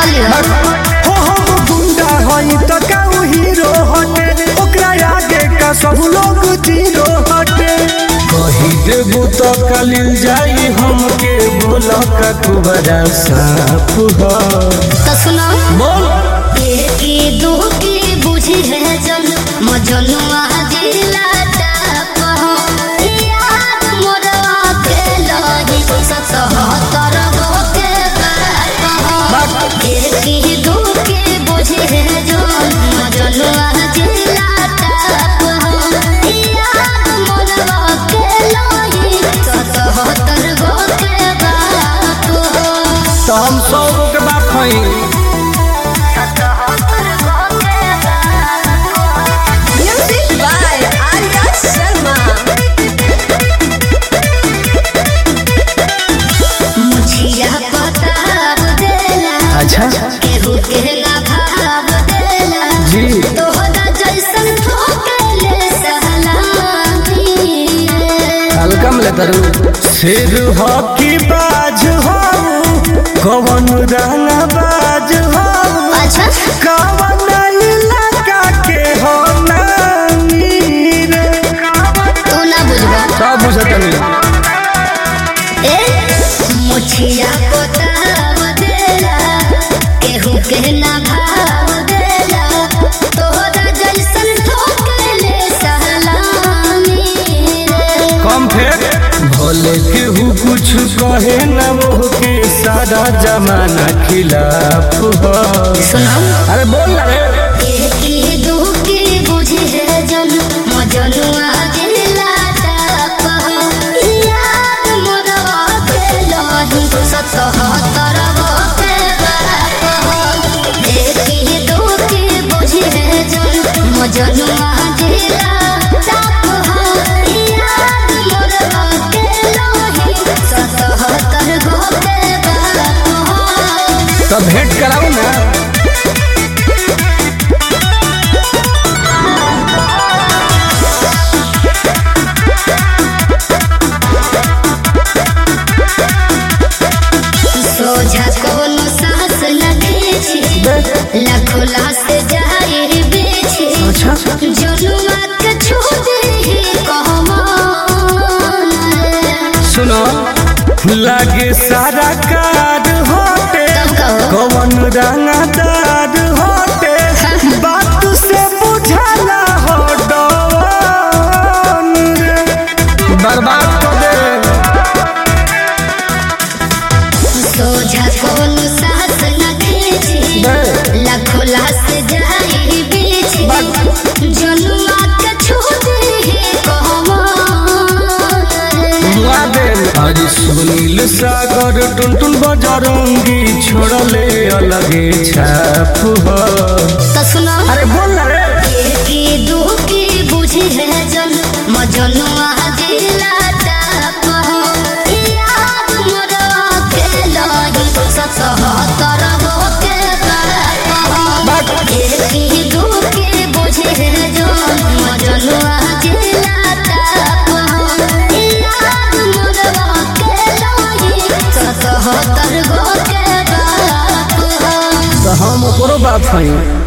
लियो हो हम गुंडा हई त काऊ हीरो हटे ओकरा आगे का सब लोग जीरो हटे कही देबू तो कलिल जाई हमके बोल का कुबरा साफ हो तो सुनो बोल की दू की बुझी है जन मजनुआ दिला टाप हो याद मोरवा के लही सतहत्तर गो के बाप हो की दू की बुझी है जन मजनुआ दिला टाप हो याद मोरवा के लही सतहत्तर गो के बाप हो तो हम सौ गो के बाप हई Music by Arya Sharma. मुझिया बताब देला अच्छा केहू के ना भाव देला जी तोहरा जैसन ठोकेले सहलानी हल्कम ले तरु सिर हकी बाज हो कवन रंग बाज हो अच्छा कवन इलाका के हो नामी रे तू ना बुझबा सब बुझतनी ए मुझिया बताब देला केहू के ना भाव देला तोहरा जैसन ठोकेले सहलानी रे कम फेर भोले केहू कुछ कहे न वो के सारा जमाना खिलाफ हो सुनो अरे बोल ना रे एकी दुखी बुझी है जन मजनुआ दिला टाप याद मोरवा के लही सतहत्तर गो के बाप एकी दुखी बुझी है जन मजनुआ दिला टाप याद मोरवा के लही सतहत्तर गो के बाप तो भेंट कराऊ ना सोझा कोनो सास लगे छी लाखो लाश जाहिर बेछी अच्छा जनुआ के छू दे कहमान सुनो लागे सारा कार होटे तब कहो कवन रंगदार होटे बात से बुझाला हो डवन रे बर्बाद कर दे सोझा कोनो सास लगे छी लाखो लाश जाहिर बेछी जनुआ के छू दे कहमान मुआदेल आज सुनील सागर टुनटुन बजरंगी छोड़ले अलगे छाप हो तो सुनो अरे बोल ना रे की दुखी बुझी है जन मजनुआ दिला टाप हो याद मोरवा के लही सतहत्तर गो के बाप हो की दुखी बुझी है जन मजनुआ दिला टाप हो याद मोरवा के लही सतहत्तर गो के बाप हो तो हम ओकरो बाप हई